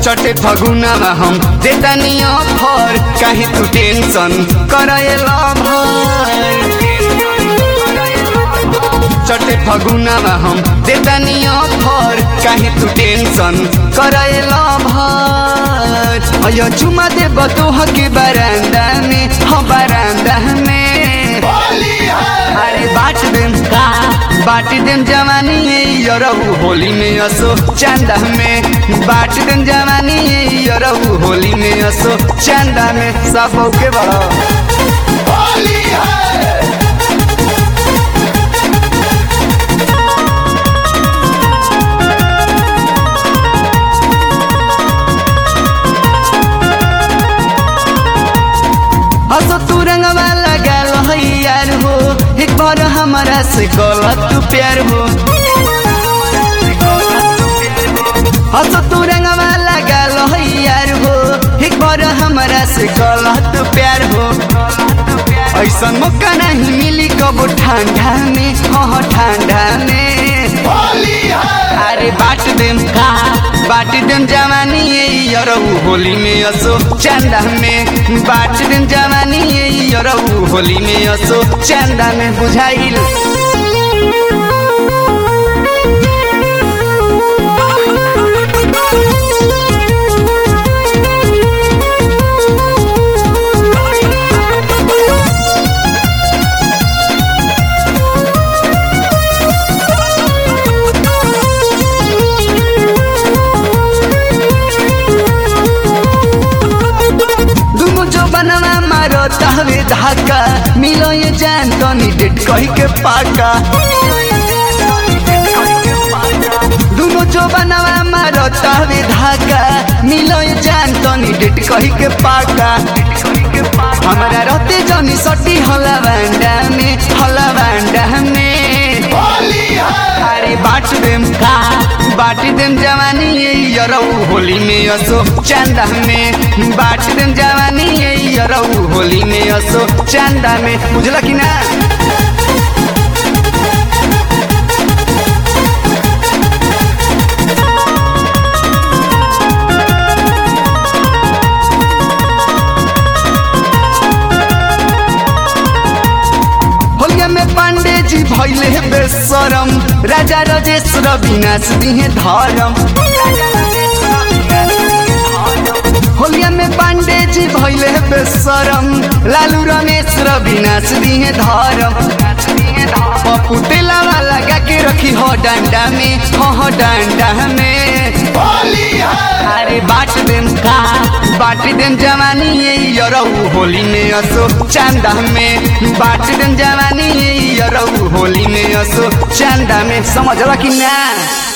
चटे फगुनामा हम देतानी अफर काहे तू टेंशन करएला भर चटे फगुनामा हम देतानी अफर काहे तू टेंशन करएला भर अयो चुमा दे बतोह के बरांदा में हम बरांदा में अरे बाट देम का बाट देम जवानी यरहु होली में असो चंदा में बाट देम जवानी यरहु होली में असो चंदा में सब के बड़ा होली है असो तू रंगवा लगा लो यार हो एक बार हमारा से गलत तू प्यार हो असो तू रंगवा लगा लो यार हो एक बार हमारा से गलत प्यार हो ऐसा मौका नहीं मिली कबो ठंडा में हाँ ठंडा में होली है अरे बाट देम का बाट देम जवानी यरहु होली में असो चंदा में बाट देम जवानी यरहु होली में असो चंदा में बुझाइल दुनु जो बनवा मारो तहवे धाका मिलो ये जान तो नी डेट कही के पाका दुनु जो बनवा मारो तहवे धाका मिलो ये जान तो नी डेट कही के पाका हमारा रहते जनी सटी हला बांडा में हला बांडा में होली है अरे बाट देम का बाट देम जवानी यरऊ होली में असो चंदा में बाट देम जवानी यरऊ होली में असो चंदा में बुझला कि ना होलिया में पांडे जी भैले बेसरम राजा रजेश्वर विनाश दिहे धर्म होलिया में पांडे जी भैले बेसरम लालू रमेश विनाश दिहे धर्म पप्पू तेलावा लगा के रखी हो डंडा में हो हो डंडा में होली है अरे बाट देम का बाट देम जवानी यरऊ होली में असो चंदा में बाट देम जवानी यरऊ होली में असो चंदा में समझला कि ना